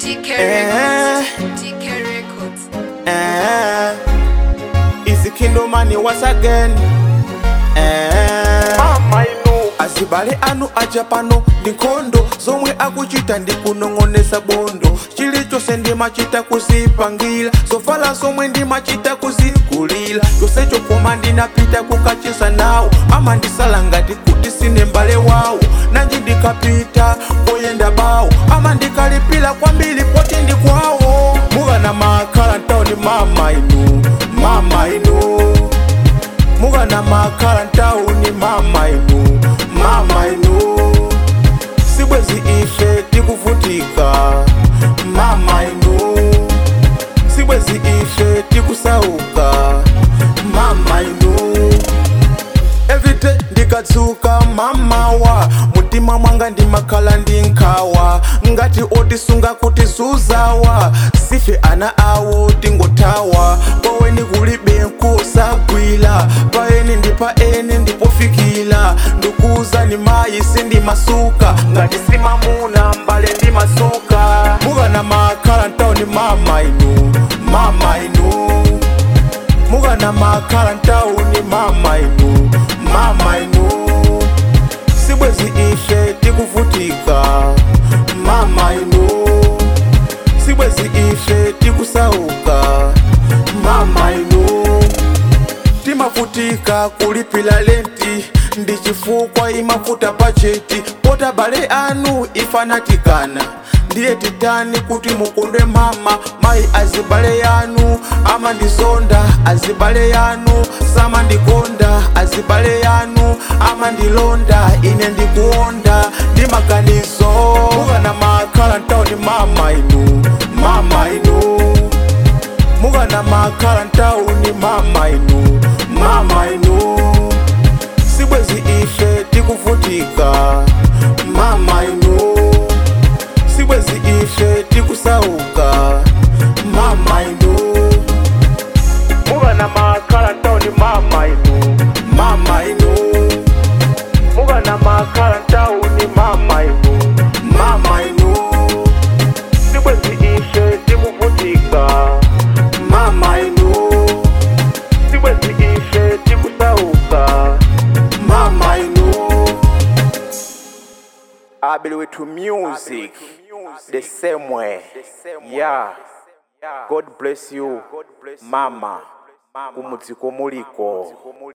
DK Eh. Records. DK Records. Eh, Easy Kingdom money once again. Eh, azibale anu aja pano ndi nkhondo zomwe akuchita ndi kunong'onesa bondo chilichonse ndimachita kuzipangira zovala zomwe ndimachita kuzikulira chonsecho koma ndinapita kukacheza nawo amandisala ngati kuti sine mbale wawo nanji ndikapita koyenda bawo amandikalipira kwambiri poti ndi kwawo mukana makhala ntawuni mama inu mama inu mukana makhala ntawuni mama inu mama inu sibwezi ife tikuvutika mama inu sibwezi ife tikusauka mama inu everyday ndikadzuka mamawa mutima mwanga ndimakhala ndi nkhawa ngati otisunga kuti zuzawa sife ana awo tingothawa paweni kulibe nkosagwira paeni ndi paeni ndipofikira ndikuwuzani mayi sindimasuka ngati simamuna mbale ndimasuka mukana makhala ntawuni mama inu mama inu mukana makhala ntawuni mama inu mama inu sibwezi ife tikuvutika mama inu sibwezi ife tikusauka mama inu timavutika kulipira lenti ndi chifukwa imavuta pacheti pota bale anu ifanatikana ndiye titani kuti mukondwe mama mayi azibale yanu amandizonda azibale yanu samandikonda azibale yanu amandilonda ine ndikuonda ndi maganizo mukana makhala ntawuni mama inu mama inu mukana makhala ntawuni mama inu mama inu sibwezi ife tikuvutika mama inu sibwezi ife tikusauka mama inu mukana makhala ntawuni mama inu mama inu mukana makhala ntawuni mama inu mama inu sibwezi ife tikuvutika mama inu sibwezi ife tikusauka mama inu abili wethu music the same way yeah god bless you mama kumudziko muliko